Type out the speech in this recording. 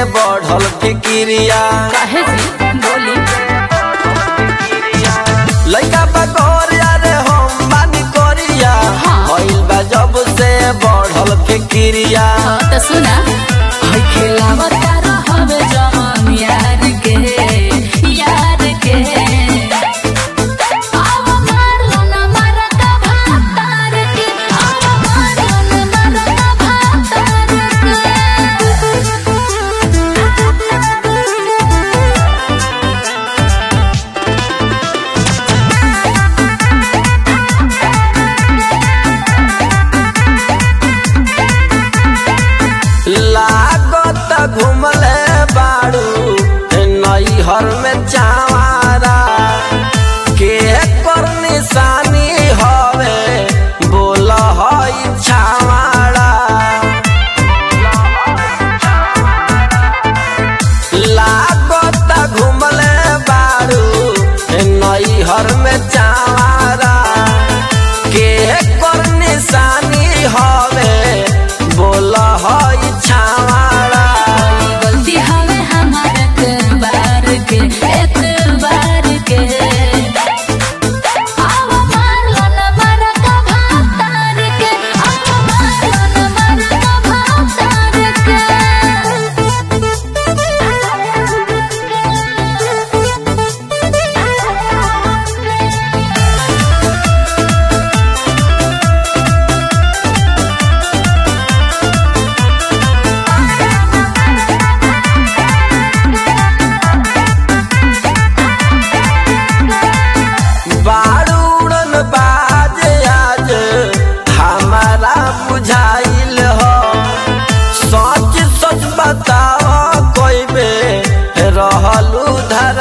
बढ़ल फिकिरिया काहे जी बोली लइका बकोर यारे हम बानी कोरिया हाँ। भइल बा जब से बढ़ल फिकिरिया हाँ तो सुना हाय खिलावत रहब जवान यार के यार के आव मारलो ना मरका भातार के आव मारलो ना मरका भातार लागत घुमले बाड़ू नैहर में चावारा के कर निशानी हवे बोल हई छावाड़ा लागत घुमले बाड़ू नैहर में चावारा के कर निशानी हवे बोल हई छावाड़ा गलती हवे हमार एक बार के एक बार के आव मारलो ना मरका भातार के आव मारलो ना मरका भातार के बारूड़न बाज आज हमारा बुझाइल हो सच सच बताओ कोई बे रहलू धर